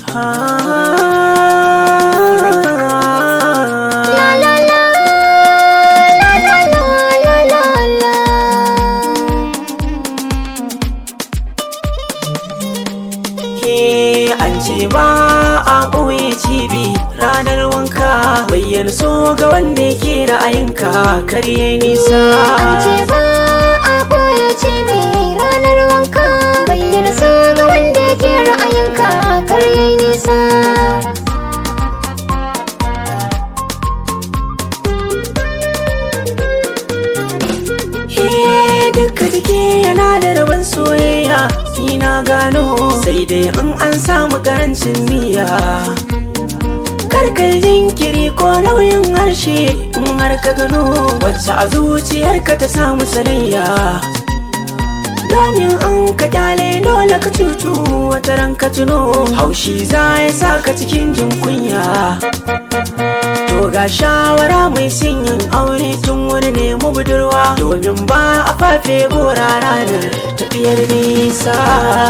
La la la la la la la la la Ke an ce ba a ɓoye cibi ranar wanka bayyana so ga wanda yake ra'ayinka karye nisa An ce ba a ɓoye cibi ranar wanka bayyana so ga wanda yake ra'ayinka kar yayi nisa Ke duka jiki yana da rabon soyayya ni na gano sai dai in an samu karancin niyya karkar jinkiri ko nauyin harshe in har ka gano wacce a zuciyarka ta samu sanayya Domin an ka kyale dole ka cutu wata ran ka tuno haushi za ya sa ka cikin jin kunya To ga shawara mai sanyin aure tun wuri ne mu budurwa domin ba a fafe gora ranar tafiyar nisa.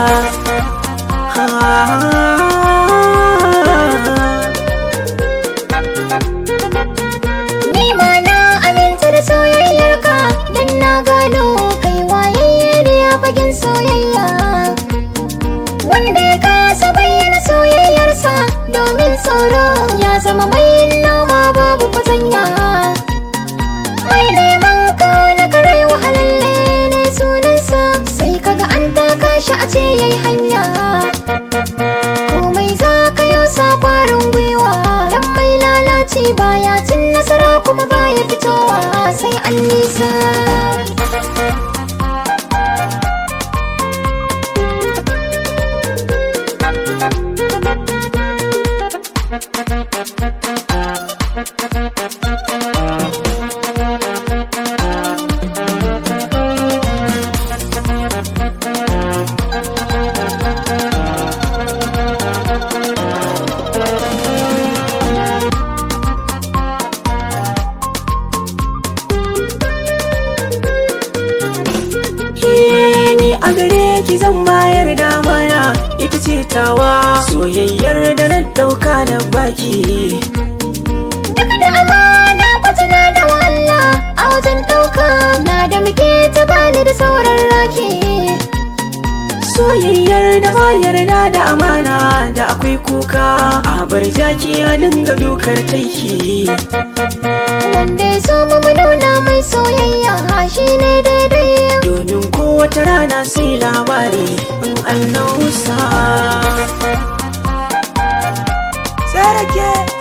Ni ma na aminta da soyayyarka don na gano kai wayayye ne a fagen soyayya. Wanda ya kasa bayyana soyayyarsa domin tsoro ya zama mai noma babu fatanya. Mai neman ka na karai wahalalle ne sunansa sai kaga an taka shi a ce yayi hanya. komai za ka yi sa kwarin gwiwa dan mai lalaci baya cin nasara kuma baya fitowa sai an nisa Ke ni a gare ki zan bayar da mana ita ce tawa soyayyar da na dauka da baki. duk da amana kwatana da walla a wajen ɗauka na da muke ta bani da sauran rake Soyayyar da ba yarda da amana da akwai kuka a bar jaki a dinga dukar taiki. wanda ya so mu mu nuna mai soyayya shi ne daidai domin kowace rana sai labari in an nausa. Sarake!